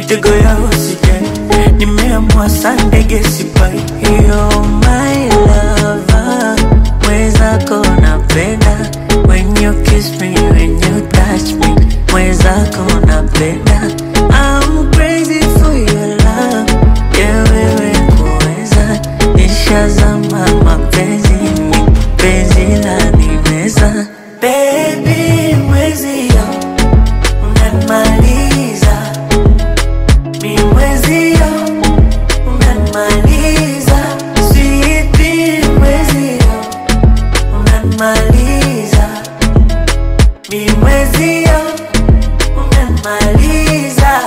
mitego ya usijali, nimeamua saa ndege sipai. You're my lover, mwenzako napenda when you kiss me, when you touch me, mwenzako napenda. I'm crazy for your love, yeah wewe kuweza, nishazama mapenzini, penzi la nimeza. Baby mwezio, unanimaliza, mi mwezio, unanimaliza, sweetie mwezio, unanimaliza, mi mwezio, unanimaliza.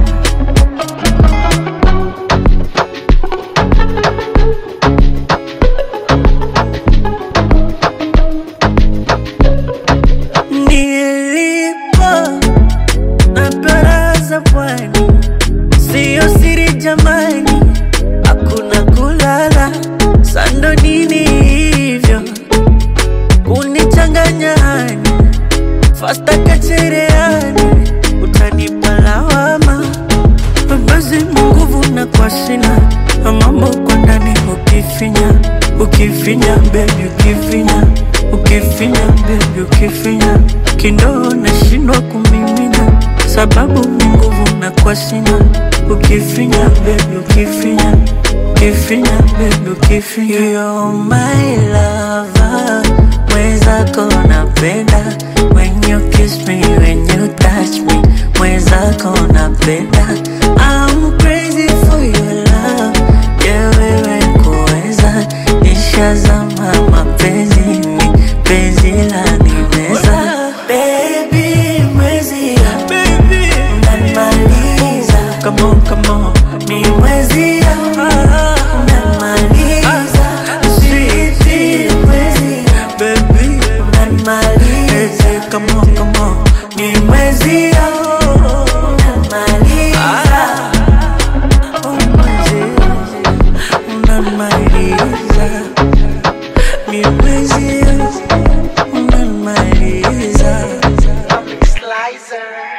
Nilipo na baraza pwani, siyo siri jamani, hakuna kulala sando nini hivyo kunichanganya hani fasta kachereani, utanipa lawama basi nguvu na kwa sina mambo kwa ndani ukifinya ukifinya bebi ukifinya ukifinya bebi ukifinya kindoo nashindwa kumimina sababu ni nguvu na kwa sina ukifinya bebi ukifinya ukifinya bebi ukifinya You're my lover mwenzako napenda when you kiss me when you touch me mwenzako napenda I'm crazy for your love yeah wewe kuweza nishazama mapenzini penzi la nimeza baby mwezi unanimaliza come on come on mi mwezi unanimaliza sweetie mwezi baby unanimaliza come on come on mi mwezi unanimaliza oh mwezi unanimaliza mi mwezi unanimaliza Slicer.